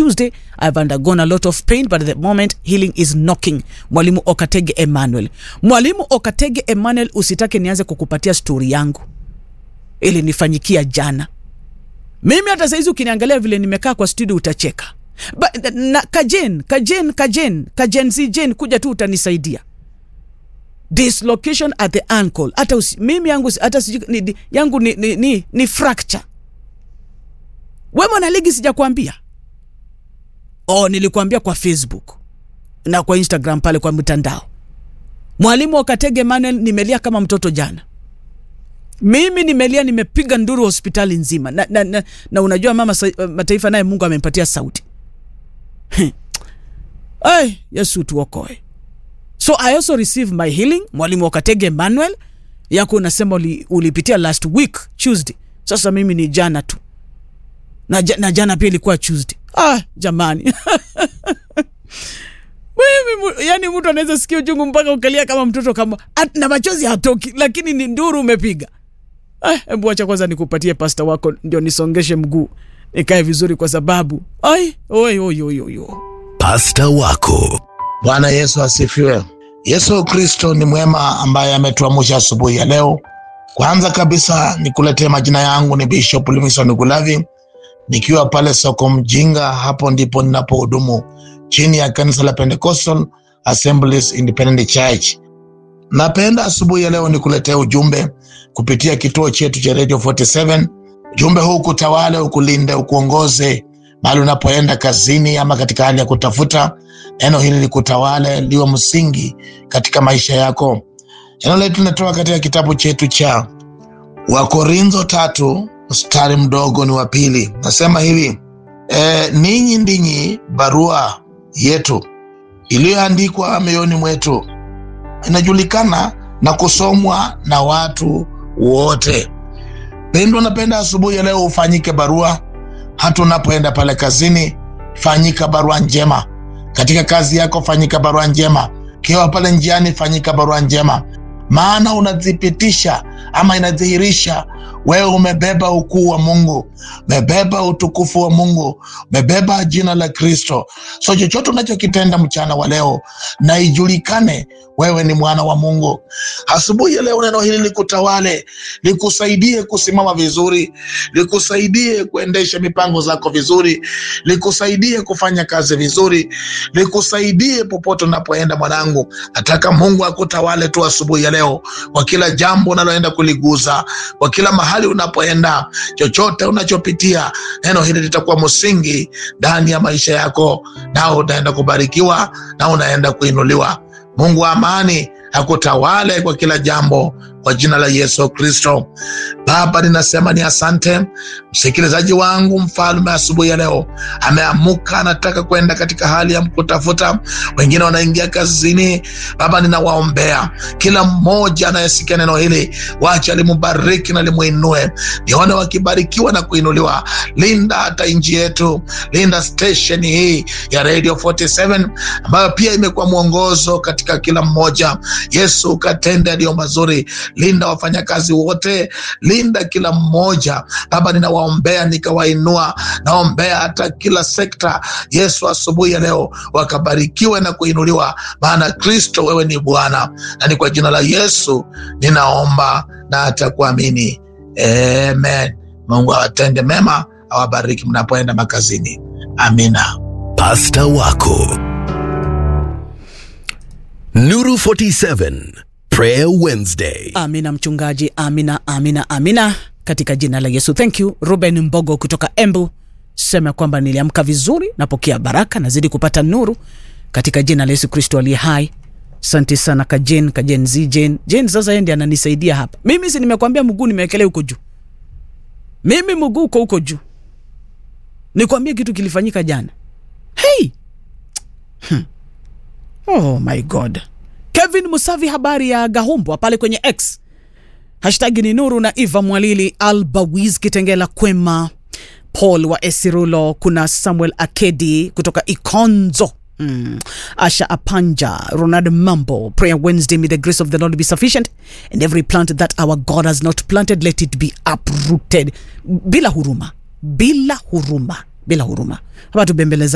tuesday i've undergone a lot of pain but at the moment healing is knocking mwalimu okatege emmanuel mwalimu okatege emmanuel usitake nianze kukupatia stori yangu ili nifanyikia jana mimi hata saizi ukiniangalia vile nimekaa kwa studio utacheka ba, na, kajen kajen kajen kajen si jen kuja tu utanisaidia dislocation at the ankle hata usi, mimi yangu si- hata siju, ni, ni, yangu ni, ni, ni, ni fracture we mwanaligi sijakwambia oh nilikuambia kwa facebook na kwa instagram pale kwa mitandao mwalimu wakatege manuel nimelia kama mtoto jana mimi nimelia nimepiga nduru hospitali nzima na, na, na, na unajua mama sa, mataifa naye mungu amempatia sauti ay yesu tuokoe so i also receive my healing mwalimu wakatege emmanuel yako unasema uli, ulipitia last week tuesday sasa mimi ni jana tu na, ja- na jana pia ilikuwa tuesday ah jamani mimi mu- yani mtu anaweza sikia uchungu mpaka ukalia kama mtoto kama at, na machozi hatoki lakini ni nduru umepiga Ah, hebu acha kwanza nikupatie pasta wako ndio nisongeshe mguu nikae vizuri kwa sababu ai oi oi oi oi oi. Pasta wako Bwana Yesu asifiwe. Yesu Kristo ni mwema ambaye ametuamsha asubuhi ya leo. Kwanza kabisa nikuletee majina yangu ni Bishop Livingstone Gulavi, nikiwa pale soko Mjinga. Hapo ndipo ninapohudumu chini ya kanisa la Pentecostal Assemblies Independent Church. Napenda asubuhi ya leo nikuletee ujumbe kupitia kituo chetu cha Radio 47. Ujumbe huu kutawale, ukulinde, ukuongoze mahali unapoenda kazini ama katika hali ya kutafuta neno hili likutawale, liwe msingi katika maisha yako. Neno letu linatoka katika kitabu chetu cha Wakorintho tatu mstari mdogo ni wa pili, nasema hivi e, ninyi ndinyi barua yetu iliyoandikwa mioyoni mwetu, inajulikana na kusomwa na watu wote. Pendwa, napenda asubuhi ya leo ufanyike barua, hata unapoenda pale kazini, fanyika barua njema katika kazi yako, fanyika barua njema. Ukiwa pale njiani, fanyika barua njema, maana unadhibitisha ama inadhihirisha wewe umebeba ukuu wa Mungu, umebeba utukufu wa Mungu, umebeba jina la Kristo. So chochote unachokitenda mchana wa leo, na ijulikane wewe ni mwana wa Mungu. Asubuhi ya leo, neno hili likutawale, likusaidie kusimama vizuri, likusaidie kuendesha mipango zako vizuri, likusaidie kufanya kazi vizuri, likusaidie popote unapoenda. Mwanangu, nataka Mungu akutawale tu asubuhi ya leo, kwa kila jambo unaloenda kuliguza, kwa kila mahali unapoenda, chochote unachopitia, neno hili litakuwa msingi ndani ya maisha yako, nao utaenda kubarikiwa na unaenda kuinuliwa. Mungu wa amani akutawale kwa kila jambo kwa jina la Yesu Kristo. Baba, ninasema ni asante. Msikilizaji wangu mfalme, asubuhi ya leo ameamuka, anataka kwenda katika hali ya kutafuta, wengine wanaingia kazini. Baba, ninawaombea kila mmoja anayesikia neno hili, wacha limubariki na limuinue, nione wakibarikiwa na kuinuliwa. Linda hata nchi yetu, linda station hii ya Radio 47 ambayo pia imekuwa mwongozo katika kila mmoja. Yesu, ukatende yaliyo mazuri linda wafanyakazi wote, linda kila mmoja Baba, ninawaombea nikawainua, naombea hata kila sekta. Yesu, asubuhi ya leo wakabarikiwe na kuinuliwa, maana Kristo wewe ni Bwana, na ni kwa jina la Yesu ninaomba na hata kuamini, amen. Mungu awatende mema, awabariki mnapoenda makazini, amina. Pasta wako Nuru 47 Prayer Wednesday. amina mchungaji amina amina amina katika jina la yesu thank you ruben mbogo kutoka embu sema kwamba niliamka vizuri napokea baraka nazidi kupata nuru katika jina la yesu kristo aliye hai asante sana kajen kajen z jen jen sasa yeye ndiye ananisaidia hapa mimi si nimekwambia mguu nimewekelea huko juu mimi mguu uko huko juu nikwambie kitu kilifanyika jana hey! hmm. oh my god kevin musavi habari ya gahumbwa pale kwenye x hashtagi ni nuru na eva mwalili albawiz kitengela kwema paul wa esirulo kuna samuel akedi kutoka ikonzo Mm. asha apanja ronald mambo prayer wednesday may the grace of the lord be sufficient and every plant that our god has not planted let it be uprooted bila huruma bila huruma bila huruma hapa tubembeleza